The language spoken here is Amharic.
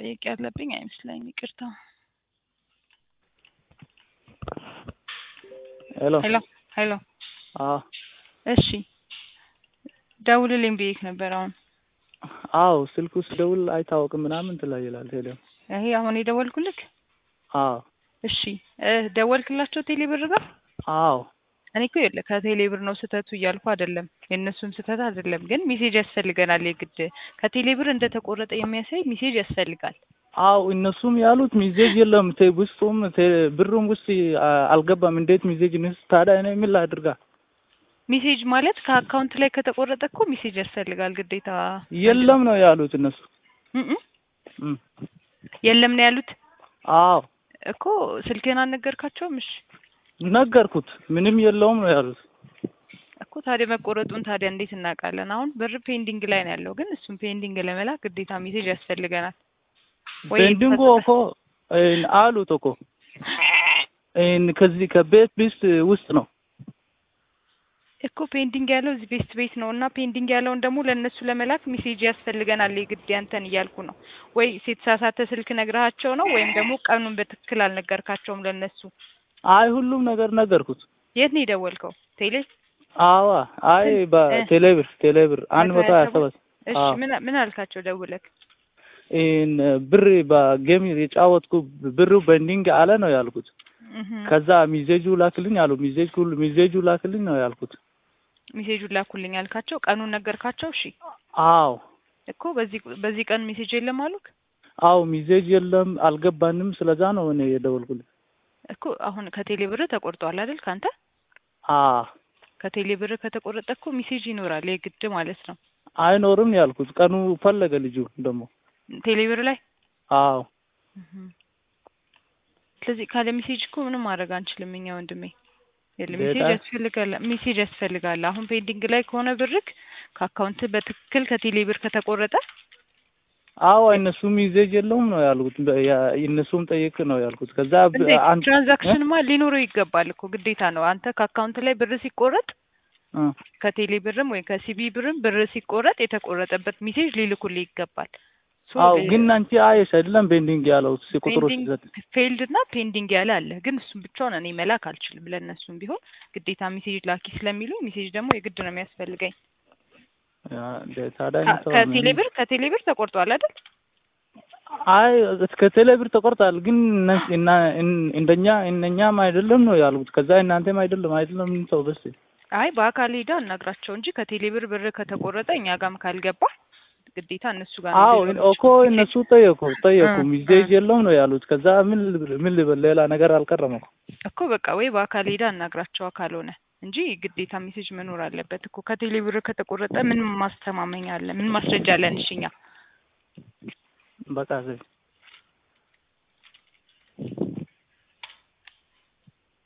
መጠየቅ ያለብኝ አይመስለኝም። ይቅርታ። ሄሎ ሄሎ ሄሎ። አዎ እሺ ደውልልኝ ብዬሽ ነበር። አሁን አዎ ስልኩ ስደውል አይታወቅም ምናምን ትላ ይላል ሄሎ ይሄ አሁን የደወልኩልክ? አዎ እሺ እ ደወልክላቸው ቴሌ ብር ጋር? አዎ እኔ እኮ ይኸውልህ ከቴሌ ብር ነው ስህተቱ እያልኩ አይደለም፣ የእነሱም ስህተት አይደለም። ግን ሜሴጅ ያስፈልገናል የግድ ከቴሌ ብር እንደተቆረጠ የሚያሳይ ሜሴጅ ያስፈልጋል። አው እነሱም ያሉት ሚዜጅ የለም ቴ ውስጡም ቴ ብሩም ውስጥ አ- አልገባም። እንዴት ሚዜጅ ንስ ታዲያ እኔ ምን ላድርጋ? ሜሴጅ ማለት ከአካውንት ላይ ከተቆረጠ እኮ ሜሴጅ ያስፈልጋል ግዴታ። የለም ነው ያሉት እነሱ። እም እም እም። የለም ነው ያሉት አዎ እኮ ስልክህን አልነገርካቸውም? እሺ ነገርኩት፣ ምንም የለውም ነው ያሉት። እኮ ታዲያ መቆረጡን ታዲያ እንዴት እናውቃለን? አሁን ብር ፔንዲንግ ላይ ነው ያለው፣ ግን እሱም ፔንዲንግ ለመላክ ግዴታ ሜሴጅ ያስፈልገናል። ወይ ፔንዲንጉ ተሰጠ- እኮ እን አሉት እኮ እን ከዚህ ከቤት ቢስት ውስጥ ነው። እኮ ፔንዲንግ ያለው እዚህ ቤስት ቤት ነው እና ፔንዲንግ ያለውን ደግሞ ለእነሱ ለመላክ ሜሴጅ ያስፈልገናል የግድ ያንተን እያልኩ ነው። ወይ የተሳሳተ ስልክ ነግረሃቸው ነው ወይም ደግሞ ቀኑን በትክክል አልነገርካቸውም ለእነሱ። አይ ሁሉም ነገር ነገርኩት። የት ነው የደወልከው? ቴሌ? አዋ አይ ስንት? እ? በቴሌብር ቴሌብር አንድ መቶ ሀያ ሰባት እሺ አዎ። ምን ምን አልካቸው ደውለክ? ኢን ብር በጌም የጫወትኩ ብሩ በንዲንግ አለ ነው ያልኩት። እህ ከዛ ሚዜጁ ላክልኝ አሉ። ሚዜጅ ሁሉ ሚዜጁ ላክልኝ ነው ያልኩት። ሜሴጁን ላኩልኝ አልካቸው? ቀኑን ነገርካቸው? እሺ አዎ እኮ በዚህ በዚህ ቀን ሜሴጅ የለም አሉክ? አዎ ሚዜጅ የለም አልገባንም። ስለዛ ነው እኔ የደወልኩልኝ። እኮ አሁን ከቴሌ ብር ተቆርጧል አይደል ካንተ? አ ከቴሌ ብር ከተቆረጠ እኮ ሜሴጅ ይኖራል የግድ ማለት ነው። አይኖርም ያልኩት። ቀኑ ፈለገ ልጁ ደግሞ ቴሌ ብር ላይ አዎ እህ ስለዚህ ካለ ሜሴጅ እኮ ምንም ማድረግ አንችልም እኛ ወንድሜ። የለም ሜሴጅ በጣም- ያስፈልጋል፣ ሜሴጅ ያስፈልጋል። አሁን ፔንዲንግ ላይ ከሆነ ብርክ ከአካውንት በትክክል ከቴሌ ብር ከተቆረጠ አዎ እነሱ ሚዜጅ የለውም ነው ያልኩት። በ- ያ- እነሱም ጠይቅ ነው ያልኩት። ከዛ ብ- እንዴ አንድ ትራንዛክሽንማ ሊኖረው ይገባል እኮ ግዴታ ነው። አንተ ከአካውንት ላይ ብር ሲቆረጥ እ ከቴሌ ብርም ወይም ከሲቢ ብርም ብር ሲቆረጥ የተቆረጠበት ሜሴጅ ሊልኩልህ ይገባል። ሶ አዎ ሌ- ግን አንቺ አየሽ አይደለም ቤንዲንግ ያለው ቁጥሩ ፔንዲንግ ሲሰጥ ፌልድ እና ፔንዲንግ ያለ አለ። ግን እሱም ብቻውን እኔ መላክ አልችልም። ለእነሱም ቢሆን ግዴታ ሜሴጅ ላኪ ስለሚሉ ሜሴጅ ደግሞ የግድ ነው የሚያስፈልገኝ። ያ እንደ ታዲያ ከ- እንተው ከቴሌ ምን- ብር ከቴሌ ብር ተቆርጧል አይደል? አይ እስከ ቴሌ ብር ተቆርጧል። ግን እነ- እና እን- እንደኛ እነኛም አይደለም ነው ያልኩት። ከዛ እናንተም አይደለም አይደለም እንተው በስ አይ በአካል ሄዳ እናግራቸው እንጂ ከቴሌ ብር ብር ከተቆረጠ እኛ ጋርም ካልገባ ግዴታ እነሱ ጋር ነው አዎ ሊሆን እኮ እነሱ ጠየቁ ጠየቁ እ፣ ሚዜጅ እ። የለውም ነው ያሉት። ከዛ ምን ልብል- ምን ልበል ሌላ ነገር አልቀረም እኮ እኮ በቃ ወይ በአካል ሄዳ እናግራቸው ካልሆነ እንጂ ግዴታ ሜሴጅ መኖር አለበት እኮ። ከቴሌ ብር ከተቆረጠ ምን ማስተማመኛ አለ? ምን ማስረጃ አለን? እሺ እኛ በቃ ዘ